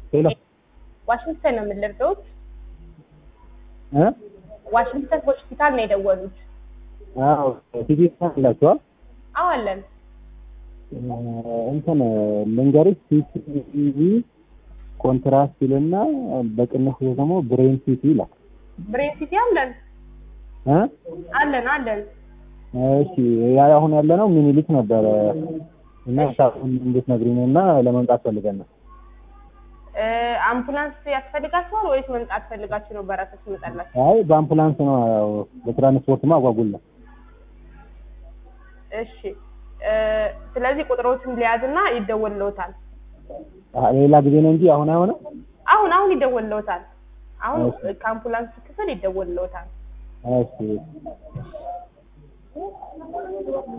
ሄሎ ዋሽንግተን ነው የምንለብደውት። እ ዋሽንግተን ሆስፒታል ነው የደወሉት። አዎ ሲቲ ስካን አላችሁ? አዎ አለን። እንትን ልንገርሽ ሲቲቪ ኮንትራስት ይልና በቅንፍ ደግሞ ብሬን ሲቲ ይላል ብሬን ሲቲ አለን እ አለን አለን። እሺ ያ አሁን ያለ ነው ሚኒሊክ ነበረ እና ሳሁን እንድትነግሪኝ እና ለመምጣት ፈልገን ነው። እ አምቡላንስ ያስፈልጋችኋል ወይስ መምጣት ፈልጋችሁ ነው በራሳችሁ ትመጣላችሁ? አይ በአምቡላንስ ነው ያው በትራንስፖርትማ አጓጉል ነው። እሺ እ ስለዚህ ቁጥሮችን ሊያዝና ይደወልለውታል። አ- ሌላ ጊዜ ነው እንጂ አሁን አይሆንም። አሁን አሁን ይደወልለውታል። አሁን እሺ። ከአምቡላንስ ክፍል ይደወልለውታል። እሺ